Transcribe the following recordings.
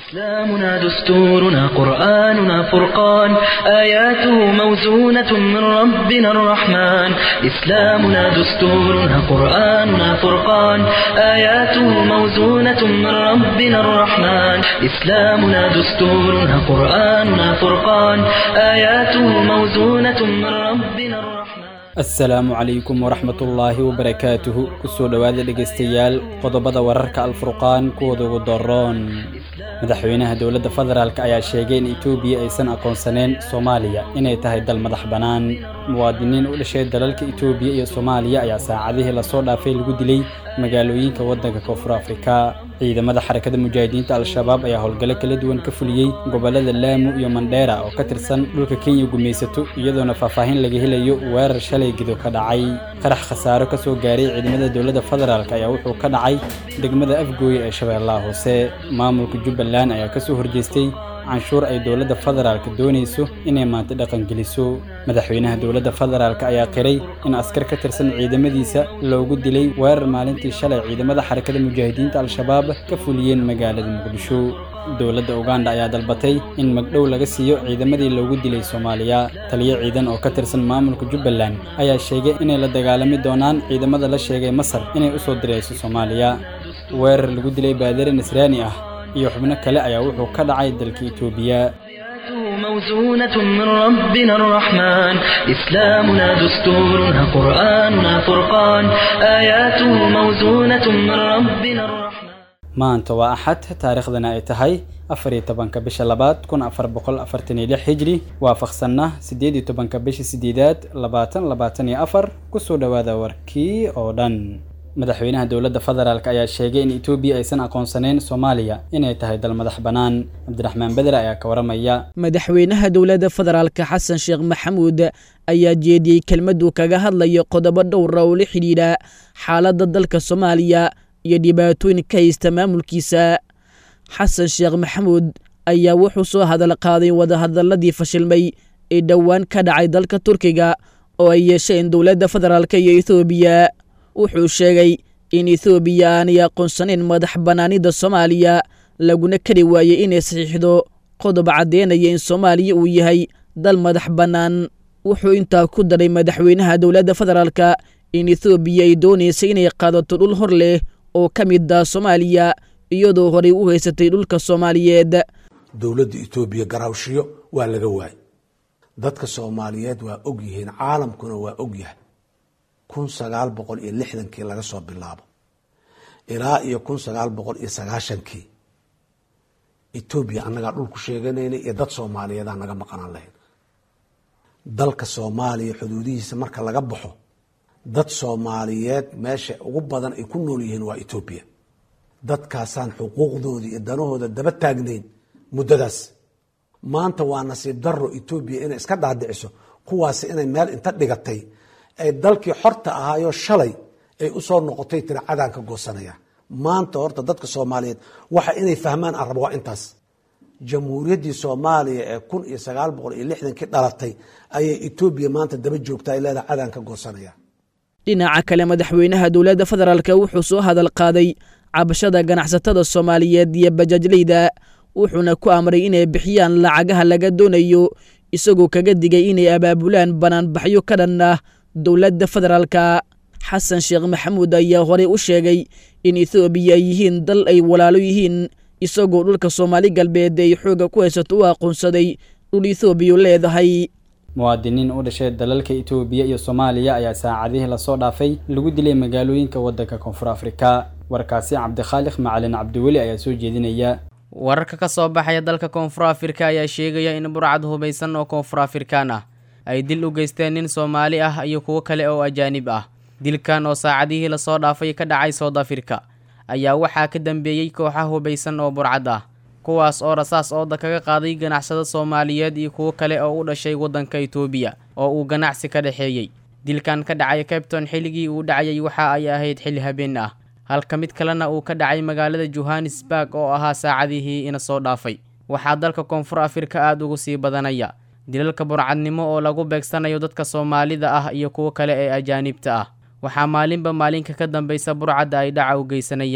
إسلامنا دستورنا قرآننا فرقان آياته موزونة من ربنا الرحمن إسلامنا دستورنا قرآننا فرقان آياته موزونة من ربنا الرحمن إسلامنا دستورنا قرآننا فرقان آياته موزونة من ربنا الرحمن asalaamu calaykum waraxmatullaahi wabarakaatuhu kusoo dhowaada dhegaystayaal qodobada wararka alfurqaan kuwooda ugu doroon madaxweynaha dowladda federaalk ayaa sheegay in etoobiya aysan aqoonsaneen soomaaliya inay tahay dal madax bannaan muwaadiniin u dhashay dalalka etoobiya iyo soomaaliya ayaa saacadihii lasoo dhaafay lagu dilay magaalooyinka waddanka koonfur afrika ciidamada xarakada mujaahidiinta al-shabaab ayaa howlgallo kala duwan ka fuliyey gobollada laamu iyo mandheera oo ka tirsan dhulka kenya gumaysato iyadoona faahfaahin laga helayo weerar shalay gido ka dhacay qarax khasaaro ka soo gaaray ciidamada dowladda federaalk ayaa wuxuu ka dhacay degmada afgooye ee shabeellaha hoose maamulka jubbaland ayaa kasoo horjeestay canshuur ay dowladda federaalk doonayso inay maanta dhaqangeliso madaxweynaha dowladda federaalk ayaa qiray in askar ka tirsan ciidamadiisa loogu dilay weerar maalintii shalay ciidamada xarakada mujaahidiinta al-shabaab ka fuliyeen magaalada muqdisho dowladda uganda ayaa dalbatay in magdhow laga siiyo ciidamadii loogu dilay soomaaliya taliyo ciidan oo ka tirsan maamulka jubbaland ayaa sheegay inay la dagaalami doonaan ciidamada la sheegay masar inay u soo dirayso soomaaliya weerar lagu dilay baadare nasraani ah iyo xubno kale ayaa wuxuu ka dhacay dalka etoobiya موزونة من ربنا الرحمن إسلامنا دستورنا قرآننا فرقان آياته موزونة من ربنا الرحمن maanta waa axad taariikhdana ay tahay afar iyo tobanka bisha labaad kun afar boqol afartan iyo lix hijri waafaqsanna siddeed iyo tobanka bisha sideedaad labaatan labaatan iyo afar kusoo dhowaada warkii oo dhan madaxweynaha dowladda federaalk ayaa sheegay in etoobiya aysan aqoonsaneyn soomaaliya inay tahay dal madax bannaan cabdiraxmaan bedre ayaa ka waramaya madaxweynaha dowladda federaalka xasan sheekh maxamuud ayaa jeediyey kelmaduu kaga hadlayo qodobo dhowra oo la xidhiidha xaaladda dalka soomaaliya iyo dhibaatooyin ka haysta maamulkiisa xasan sheekh maxamuud ayaa wuxuu soo hadal qaaday wadahadaladii fashilmay ee dhowaan ka dhacay dalka turkiga oo ay yeesheen dowladda federaalk iyo ethoobiya wuxuu sheegay in ethoobiya aanay aqoonsanayn madax bannaanida soomaaliya laguna kari waayey inay saxiixdo qodob caddeynaya in soomaaliya uu yahay dal madax bannaan wuxuu intaa ku daray madaxweynaha dowladda federaalka in ethoobiya ay doonaysay inay qaadato dhul hor leh oo ka mid ah soomaaliya iyadoo horey u haysatay dhulka soomaaliyeed dowladda etoobiya garaawshiyo waa laga waayay dadka soomaaliyeed waa og yihiin caalamkuna waa og yahay kun sagaal boqol iyo lixdankii laga soo bilaabo ilaa iyo kun sagaal boqol iyo sagaashankii etoobiya annagaa dhulku sheeganayna iyo dad soomaaliyeedaa naga maqanaan lahayn dalka soomaaliya xuduudihiisa marka laga baxo dad soomaaliyeed meesha ugu badan ay ku nool yihiin waa etoobiya dadkaasaan xuquuqdooda iyo danahooda daba taagnayn muddadaas maanta waa nasiib daro etoobiya inay iska dhaadhiciso kuwaasi inay meel inta dhigatay ay dalkii xorta ahaayoo shalay ay usoo noqotay tiri cadaan ka goosanaya maanta horta dadka soomaaliyeed waxa inay fahmaan aan rabo waa intaas jamhuuriyaddii soomaaliya ee kun iyo sagaal boqol iyo lixdankii dhalatay ayay etoobiya maanta daba joogta ay leedahay cadaan ka goosanaya dhinaca kale madaxweynaha dowladda federaalk wuxuu soo hadal qaaday cabashada ganacsatada soomaaliyeed iyo bajaajleyda wuxuuna ku amray inay bixiyaan lacagaha laga doonayo isagoo kaga digay inay abaabulaan banaanbaxyo ka dhan ah dowladda federaalka xasan sheekh maxamuud ayaa horey u sheegay in ethoobiya ay yihiin dal ay walaalo yihiin isagoo dhulka soomaali galbeed ay xoogga ku haysato u aqoonsaday dhul ethoobiya leedahay muwaadiniin u dhashay dalalka etoobiya iyo soomaaliya ayaa saacadihii lasoo dhaafay lagu dilay magaalooyinka waddanka koonfur afrika warkaasi cabdikhaaliq macalin cabdiweli ayaa soo jeedinaya wararka ka soo baxaya dalka koonfur afrika ayaa sheegaya in burcad hubaysan oo koonfur afrikaan ah ay dil u geysteen nin soomaali ah iyo kuwo kale oo ajaanib ah dilkan oo saacadihii lasoo dhaafay ka dhacay soud afrika ayaa waxaa ka dambeeyey kooxa hubaysan oo burcad ah kuwaas oo rasaas ooda kaga qaaday ganacsada soomaaliyeed iyo kuwo kale oo u dhashay waddanka etoobiya oo uu ganacsi ka dhexeeyey dilkan ka dhacay cabton xilligii uu dhacayay waxa ay ahayd xilli habeen ah halka mid kalena uu ka dhacay magaalada johannesburg oo ahaa saacadihii ina soo dhaafay waxaa dalka koonfur afrika aada ugu sii badanaya dilalka burcadnimo oo lagu beegsanayo dadka soomaalida ah iyo kuwo kale ee ajaanibta ah waxaa maalinba maalinka ka dambaysa burcadda ay dhaca u geysanayaan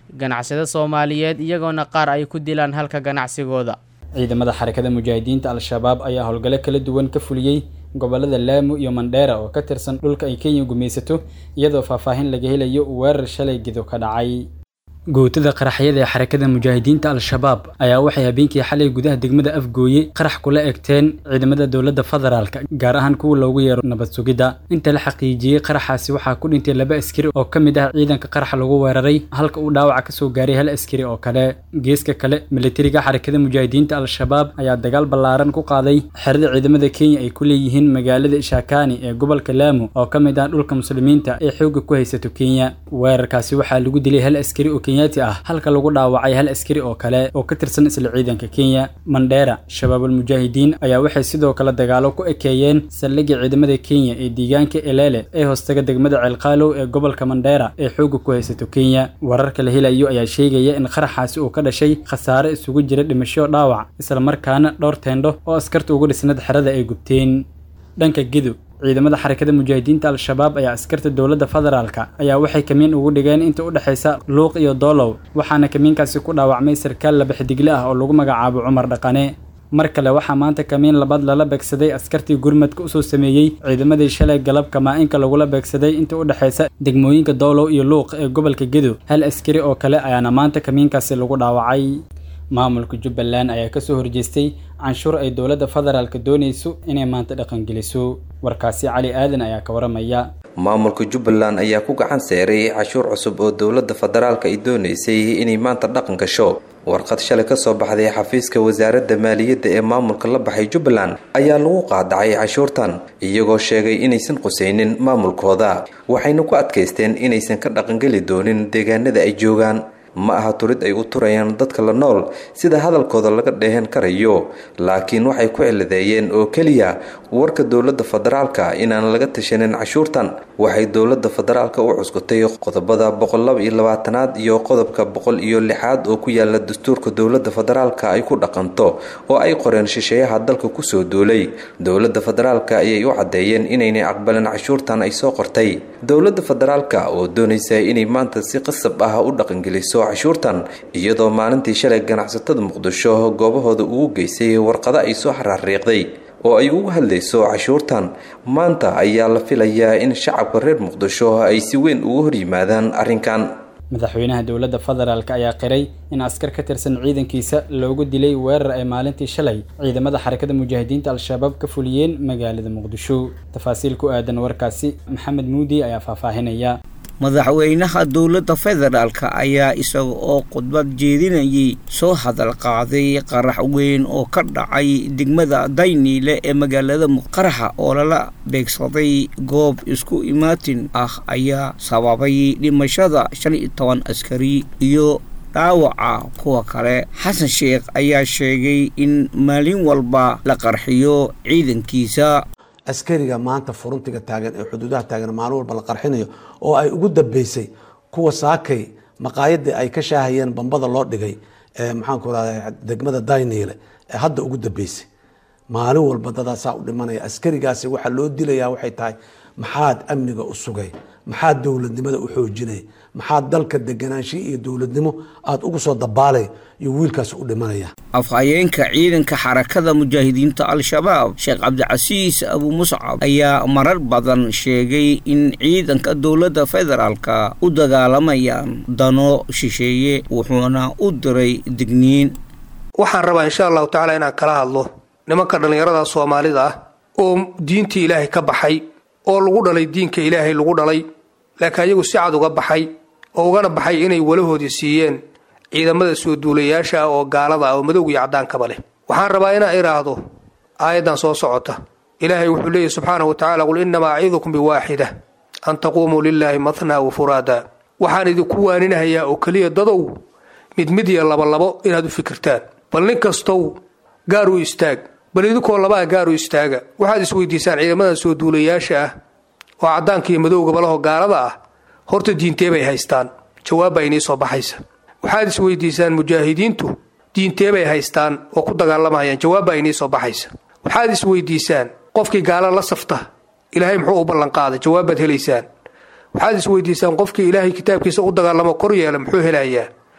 ganacsada soomaaliyeed iyagoona qaar ay ku dilaan halka ganacsigooda ciidamada xarakada mujaahidiinta al-shabaab ayaa howlgalo kala duwan ka fuliyey gobolada laamu iyo mandheera oo ka tirsan dhulka ay kenya gumaysato iyadoo faahfaahin laga helayo weerar shalay gido ka dhacay guutada qaraxyada ee xarakada mujaahidiinta al-shabaab ayaa waxay habeenkii xalay gudaha degmada afgooye qarax kula egteen ciidamada dowladda federaalka gaar ahaan kuwa loogu yeero nabad sugidda inta la xaqiijiyey qaraxaasi waxaa ku dhintay laba askari oo ka mid ah ciidanka qaraxa lagu weeraray halka uu dhaawaca kasoo gaaray hal askari oo kale geeska kale militariga xarakada mujaahidiinta al-shabaab ayaa dagaal ballaaran ku qaaday xerada ciidamada kenya ay ku leeyihiin magaalada ishakani ee gobolka laamu oo ka mid ah dhulka muslimiinta ee xoogga ku haysato kenya weerarkaasi waxaa lagu dilay hal askari oo kenyati ah halka lagu dhaawacay hal askari oo kale oo ka tirsan isla ciidanka kenya mandheera shabaabul mujaahidiin ayaa waxay sidoo kale dagaalo ku ekeeyeen saldhigii ciidamada kenya ee deegaanka elele ee hoostaga degmada ceelqaalow ee gobolka mandheera ee xoogga ku haysato kenya wararka la helayo ayaa sheegaya in qaraxaasi uu ka dhashay khasaare isugu jira dhimasho dhaawac islamarkaana dhowr teendho oo askarta ugu dhisnad xerada ay gubteen dhanka gidub ciidamada xarakada mujaahidiinta al-shabaab ayaa askarta dowladda federaalka ayaa waxay kamiin ugu dhigeen inta u dhexaysa luuq iyo doolow waxaana kamiinkaasi ku dhaawacmay sarkaal laba xidigle ah oo lagu magacaabo cumar dhaqane mar kale waxaa maanta kamiin labaad lala beegsaday askartii gurmadka usoo sameeyey ciidamadii shalay galabka maa-inka lagula beegsaday inta u dhexaysa degmooyinka doolow iyo luuq ee gobolka gedo hal askari oo kale ayaana maanta kamiinkaasi lagu dhaawacay maamulka jubbaland ayaa kasoo horjeestay canshuur ay dowladda federaalka doonayso inay maanta dhaqangeliso warkaasi cali aadan ayaa ka waramaya maamulka jubbaland ayaa ku gacan seeray cashuur cusub oo dowladda federaalka ay doonaysay inay maanta dhaqan gasho warqad shalay kasoo baxday xafiiska wasaaradda maaliyadda ee maamulka la baxay jubbaland ayaa lagu qaadacay cashuurtan iyagoo sheegay inaysan qusaynin maamulkooda waxayna ku adkaysteen inaysan ka dhaqangeli doonin deegaanada ay joogaan ma aha turid ay u turayaan dadka la nool sida hadalkooda laga dheehan karayo laakiin waxay ku ciladeeyeen oo keliya warka dowladda federaalka inaan laga tashanin cashuurtan waxay dowladda federaalka u cuskutay qodobada boqollaba iyo labaatanaad iyo qodobka boqol iyo lixaad oo ku yaala dastuurka dowladda federaalka ay ku dhaqanto oo ay qoreen shisheeyaha dalka kusoo duulay dowladda federaalka ayay u caddeeyeen inaynay aqbalin cashuurtan ay soo qortay dowladda federaalka oo doonaysa inay maanta si qasab ah u dhaqangeliso cashuurtan iyadoo maalintii shalay ganacsatada muqdisho goobahooda ugu geysay warqado ay soo xaraariiqday oo ay ugu hadlayso cashuurtan maanta ayaa la filayaa in shacabka reer muqdisho ay si weyn ugu hor yimaadaan arrinkan madaxweynaha dowladda federaalk ayaa qiray in askar ka tirsan ciidankiisa loogu dilay weerar ay maalintii shalay ciidamada xarakada mujaahidiinta al-shabaab ka fuliyeen magaalada muqdisho tafaasiil ku aadan warkaasi maxamed muudi ayaa faahfaahinaya madaxweynaha dowladda federaalka ayaa isaga oo khudbad jeedinayay soo hadal qaaday qarax weyn oo ka dhacay degmada dayniile ee magaalada qaraxa oo lala beegsaday goob isku imaatin ah ayaa sababay dhimashada shan iyo toban askari iyo dhaawaca kuwa kale xasan sheekh ayaa sheegay in maalin walba la qarxiyo ciidankiisa askariga maanta furuntiga taagan ee xuduudaha taagan maalin walba la qarxinayo oo ay ugu dambeysay kuwa saakay maqaayadii ay ka shaahayeen bambada loo dhigay maxaanku rahda degmada dayniile ee hadda ugu dambeysay maalin walba dadaasaa u dhimanaya askarigaasi waxaa loo dilayaa waxay tahay maxaad amniga u sugay maxaad dowladnimada u xoojinay maxaad dalka deganaanshihi iyo dowladnimo aada ugu soo dabaalay iyo wiilkaas u dhimanaya afhayeenka ciidanka xarakada mujaahidiinta al-shabaab sheekh cabdicasiis abu muscab ayaa marar badan sheegay in ciidanka dowladda federaalka u dagaalamayaan dano shisheeye wuxuuna u diray digniin waxaan rabaa insha allahu tacaala inaan kala hadlo nimanka dhallinyarada soomaalida ah oo diintii ilaahay ka baxay oo lagu dhalay diinka ilaahay lagu dhalay laakiin ayagu si cad uga baxay oo ugana baxay inay walahoodii siiyeen ciidamada soo duulayaasha ah oo gaalada ah oo madowga iyo caddaankaba leh waxaan rabaa inaan idhaahdo aayaddan soo socota ilaahay wuxuu leeyahy subxaanahu wa tacala qul innamaa acidukum biwaaxida an taquumuu lilaahi mathnaa wa furaada waxaan idinku waaninahayaa oo keliya dadow mid mid iyo labolabo inaad u fikirtaan bal nin kastow gaar u istaag bal idinkoo labaa gaar u istaaga waxaad isweydiisaan ciidamada soo duulayaasha ah oo caddaanka iyo madowgaba laho gaalada ah horta diintee bay haystaan jawaabbaa inii soo baxaysa waxaad isweydiisaan mujaahidiintu diintee bay haystaan oo ku dagaalamayaan jawaabbaa inii soo baxaysa waxaad isweydiisaan qofkii gaala la safta ilaahay muxuu u ballanqaaday jawaabbaad helaysaan waxaad isweydiisaan qofkii ilaahay kitaabkiisa u dagaalamo kor yeela muxuu helayaa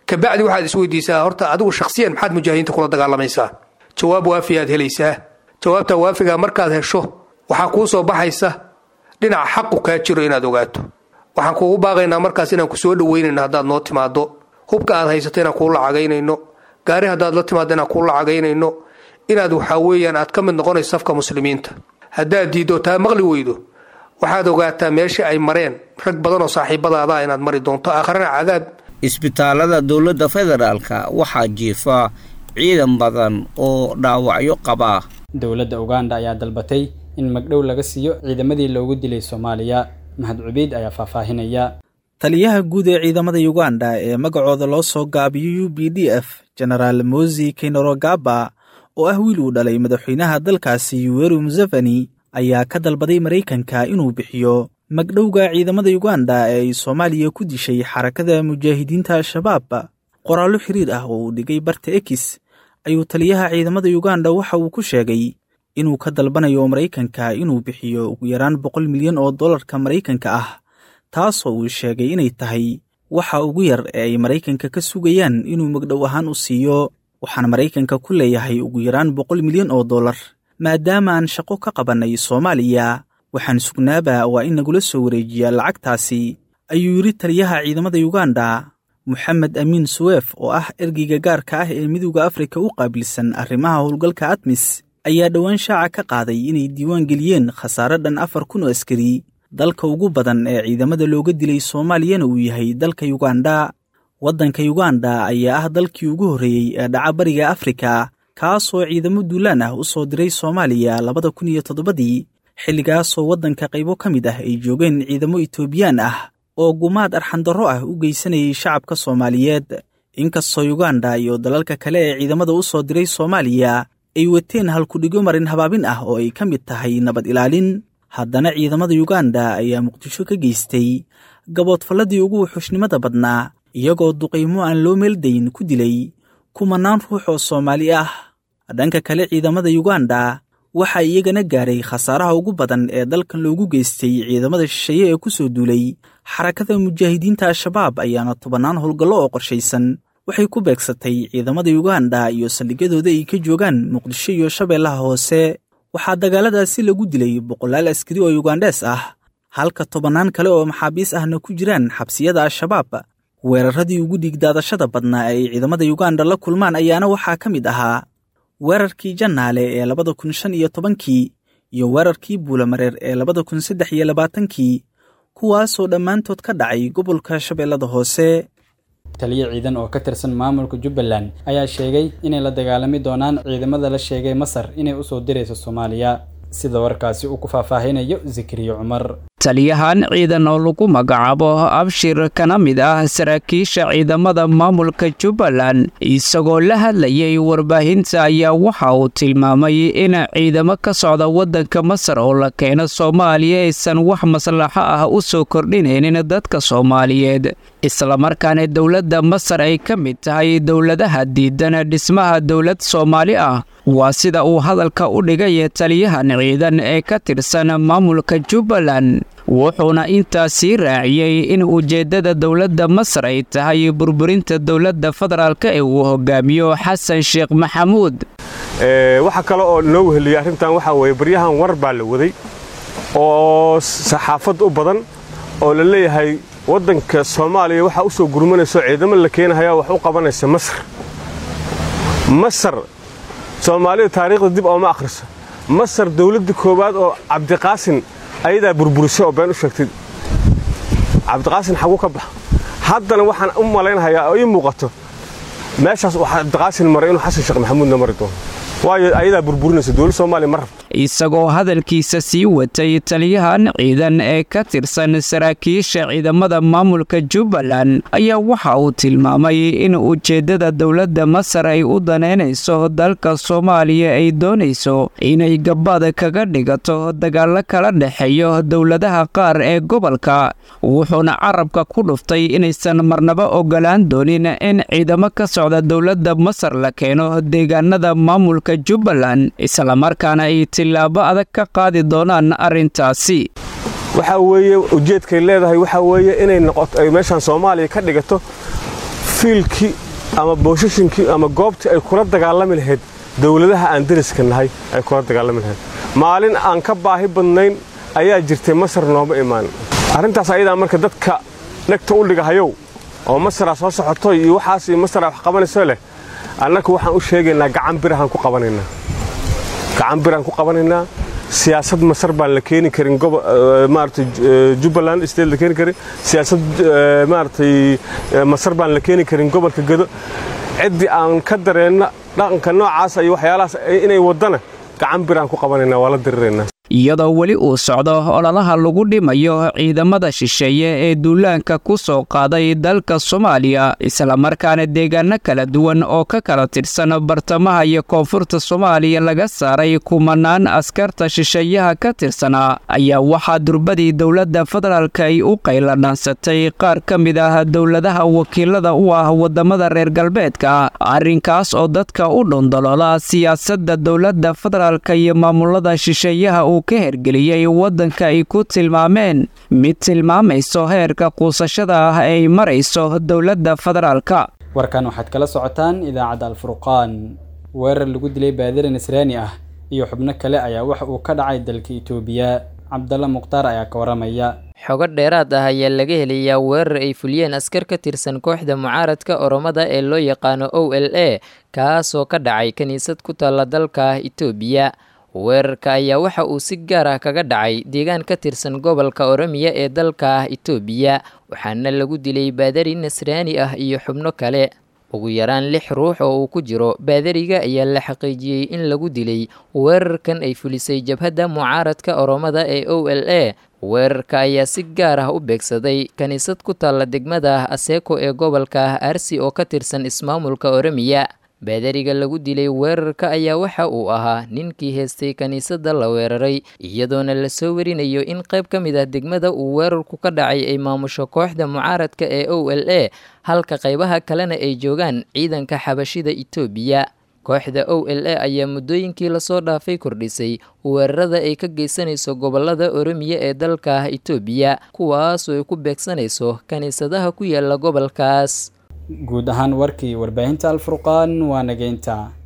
kabacdi waxaad isweydiisaa horta adigu shakhsiyan maxaad mujaahidiinta kula dagaalamaysaa jawaab waafi aad helaysaa jawaabta waafiga markaad hesho waxaa kuu soo baxaysa dhinaca xaqu kaa jiro inaad ogaato waxaan kuugu baaqaynaa markaas inaan ku soo dhoweynayno haddaad noo timaado hubka aad haysato inaan kuu lacagaynayno gaari haddaad la timaado inaan kuu lacagaynayno inaad waxaa weeyaan aad ka mid noqonayso safka muslimiinta haddaad diiddo taa maqli weydo waxaad ogaataa meesha ay mareen rag badan oo saaxiibadaada inaad mari doonto aakharana cadaab isbitaalada dowladda federaalka waxaa jiifa ciidan badan oo dhaawacyo qaba dowladda uganda ayaa dalbatay in magdhow laga siiyo ciidamadii loogu dilay soomaaliya mahad cubeyd ayaa faahfaahinaya taliyaha guud ee ciidamada uganda ee magacooda loo soo gaabiyo u b d f genaraal mosi kainorogaba oo ah wiil uu dhalay madaxweynaha dalkaasi yuweru museveni ayaa ka dalbaday maraykanka inuu bixiyo magdhowga ciidamada uganda ee ay soomaaliya ku dishay xarakada mujaahidiinta al-shabaab qoraallo xiriir ah oo uu dhigay barta ekis ayuu taliyaha ciidamada uganda waxa uu ku sheegay inuu ka dalbanayo maraykanka inuu bixiyo ugu yaraan boqol milyan oo dollarka maraykanka ah taasoo uu sheegay inay tahay waxa ugu yar ee ay maraykanka ka sugayaan inuu magdhow ahaan u siiyo waxaan maraykanka ku leeyahay ugu yaraan boqol milyan oo dollar maadaama aan shaqo ka qabannay soomaaliya waxaan sugnaaba waa in nagula soo wareejiyaa lacagtaasi ayuu yidhi taliyaha ciidamada uganda moxamed amiin suweef oo ah ergeyga gaarka ah ee midowda afrika u qaabilsan arrimaha howlgalka admis ayaa dhowaan shaaca ka qaaday inay diiwaan geliyeen khasaare dhan afar kun oo askari dalka ugu badan ee ciidamada looga dilay soomaaliyana uu yahay dalka yuganda waddanka yuganda ayaa ah dalkii ugu horreeyey ee dhaca bariga afrika kaasoo ciidamo duulaan ah u soo diray soomaaliya labada kun iyo toddobadii xilligaasoo waddanka qaybo ka mid ah ay joogeen ciidamo itoobiyaan ah oo gumaad arxandarro ah u geysanayay shacabka soomaaliyeed inkastoo yuganda iyo dalalka kale ee ciidamada u soo diray soomaaliya ay wateen halkudhigo marin habaabin ah oo ay ka mid tahay nabad ilaalin haddana ciidamada yuganda ayaa muqdisho ka geystay gaboodfalladii ugu wuxuushnimada badnaa iyagoo duqaymo aan loo meeldayn ku dilay kumanaan ruux oo soomaali ah dhanka kale ciidamada yuganda waxaa iyagana gaaray khasaaraha ugu badan ee dalkan loogu geystay ciidamada shisheeye ee ku soo duulay xarakada mujaahidiinta al-shabaab ayaana tobannaan howlgallo oo qorshaysan waxay ku beegsatay ciidamada yuganda iyo saldhigyadooda ay ka joogaan muqdisho iyo shabeellaha hoose waxaa dagaaladaasi lagu dilay boqolaal askari oo yugandhees ah halka tobannaan kale oo maxaabiis ahna ku jiraan xabsiyada al-shabaab weeraradii ugu dhiigdaadashada badnaa ee ay ciidamada yuganda la kulmaan ayaana waxaa ka mid ahaa weerarkii jannaale ee labada kun shan iyo tobankii iyo weerarkii buulamareer ee labada kun saddex iyo labaatankii kuwaasoo dhammaantood ka dhacay gobolka shabeellada hoose taliyo ciidan oo ka tirsan maamulka jubbaland ayaa sheegay inay la dagaalami doonaan ciidamada la sheegay masar inay usoo dirayso soomaaliya sida warkaasi uu ku faahfaahinayo zikriyo cumar taliyahan ciidan oo lagu magacaabo abshir kana mid ah saraakiisha ciidamada maamulka jubbaland isagoo la hadlayay warbaahinta ayaa waxa uu tilmaamay in ciidamo ka socda waddanka masar oo la keeno soomaaliya aysan wax maslaxo ah u soo kordhinaynin dadka soomaaliyeed islamarkaana dowladda masar ay ka mid tahay dowladaha diidan dhismaha dowlad soomaali ah waa sida uu hadalka u dhigay taliyahan ciidan ee ka tirsan maamulka jubbaland wuxuuna intaasii raaciyey in ujeeddada dowladda masar ay tahay burburinta dowladda federaalk ee uu hogaamiyo xasan sheekh maxamuud waxa kale oo noo weheliyey arrintan waxaa weeye baryahan war baa la waday oo saxaafad u badan oo la leeyahay waddanka soomaaliya waxaa u soo gurmanayso ciidamo la keenahaya wax u qabanaysa masar masar soomaalida taariikhda dib ooma akhriso masar dawladda koowaad oo cabdiqaasin ayadaa burburisay oo been u sheegtay cabdiqaasin xaguu ka bax haddana waxaan u malaynahayaa oo ii muuqato meeshaas uu cabdiqaasin maray inuu xasan sheekh maxamuudna mari doono waayo ayadaa burburinaysa dowladda soomaaliya ma rabto isagoo hadalkiisa sii watay taliyahan ciidan ee ka tirsan saraakiisha ciidamada maamulka jubbaland ayaa waxa uu tilmaamay in ujeeddada dowladda masar ay u danaynayso dalka soomaaliya ay doonayso inay gabaad kaga dhigato dagaallo kala dhexeeyo dowladaha qaar ee gobolka wuxuuna carabka ku dhuftay inaysan marnaba ogolaan doonin in ciidamo ka socda dowladda masar la keeno deegaanada maamulka jubbaland islamarkaana ay tilaabo adag ka qaadi doonaan arrintaasi waxaa weeye ujeedkay leedahay waxaa weeye inay noqoto ay meeshaan soomaaliya ka dhigato fiilkii ama boosashinkii ama goobtii ay kula dagaalami lahayd dowladaha aan deriska nahay ay kula dagaalami lahayd maalin aan ka baahi badnayn ayaa jirtay masar nooma imaan arrintaas ayadaa marka dadka dhegta u dhigahayow oo masaraa soo socoto iyo waxaas iyo masaraa wax qabanayso leh annaku waxaan u sheegaynaa gacan birahaan ku qabanaynaa gacan biraan ku qabanaynaa siyaasad masar baan la keeni karin maaragtay jubbaland state la keeni karin siyaasad maaragtay masar baan la keeni karin gobolka gedo ciddii aan ka dareenna dhaqanka noocaas iyo waxyaalahaas inay waddana gacan biraan ku qabanaynaa waa la diriraynaa iyadoo weli uu socdo ololaha lagu dhimayo ciidamada shisheeye ee duulaanka ku soo qaaday dalka soomaaliya islamarkaana deegaano kala duwan oo ka kala tirsan bartamaha iyo koonfurta soomaaliya laga saaray kumanaan askarta shisheeyaha ka tirsanaa ayaa waxaa durbadii dowladda federaalk ay u qayladhaansatay qaar ka mid ah dowladaha wakiilada u ah wadamada reer galbeedka arrinkaas oo dadka u dhondoloola siyaasadda dowladda federaalk iyo maamulada shisheeyaha ka hergeliyey waddanka ay ku tilmaameen mid tilmaamayso heerka quusashada ah ay marayso dowladda federaalka warkan waxaad kala socotaan idaacadda alfurqaan weerar lagu dilay baadiri nasraani ah iyo xubno kale ayaa waxa uu ka dhacay dalka itoobiya cabdalla mukhtaar ayaa ka waramaya xogo dheeraad ah ayaa laga helayaa weerar ay fuliyeen askar ka tirsan kooxda mucaaradka oromada ee loo yaqaano o l a kaasoo ka dhacay kiniisad ku taalla dalka itoobiya weerarka ayaa waxa uu si gaar ah kaga dhacay deegaan ka tirsan gobolka oromiya ee dalka itoobiya waxaana lagu dilay baadari nasraani ah iyo xubno kale ugu yaraan lix ruux oo uu ku jiro baadariga ayaa la xaqiijiyey in lagu dilay weerarkan ay fulisay jabhadda mucaaradka oromada ee o l a weerarka ayaa si gaar ah u beegsaday kiniisad ku taalla degmada aseeko ee gobolka arsi oo ka tirsan ismaamulka oromiya baadariga lagu dilay weerarka ayaa waxa uu ahaa ninkii heestay kiniisadda la weeraray iyadoona lasoo warinayo in qayb ka mid ah degmada uu weerarku ka dhacay ay maamusho kooxda mucaaradka ee o l a halka qaybaha kalena ay joogaan ciidanka xabashida itoobiya kooxda o l a ayaa muddooyinkii lasoo dhaafay kordhisay weerarada ay ka geysanayso gobolada oromiya ee dalka itoobiya kuwaasoo ay ku beegsanayso kiniisadaha ku yaala gobolkaas guud ahaan warkii warbaahinta alfurqaan waa nageynta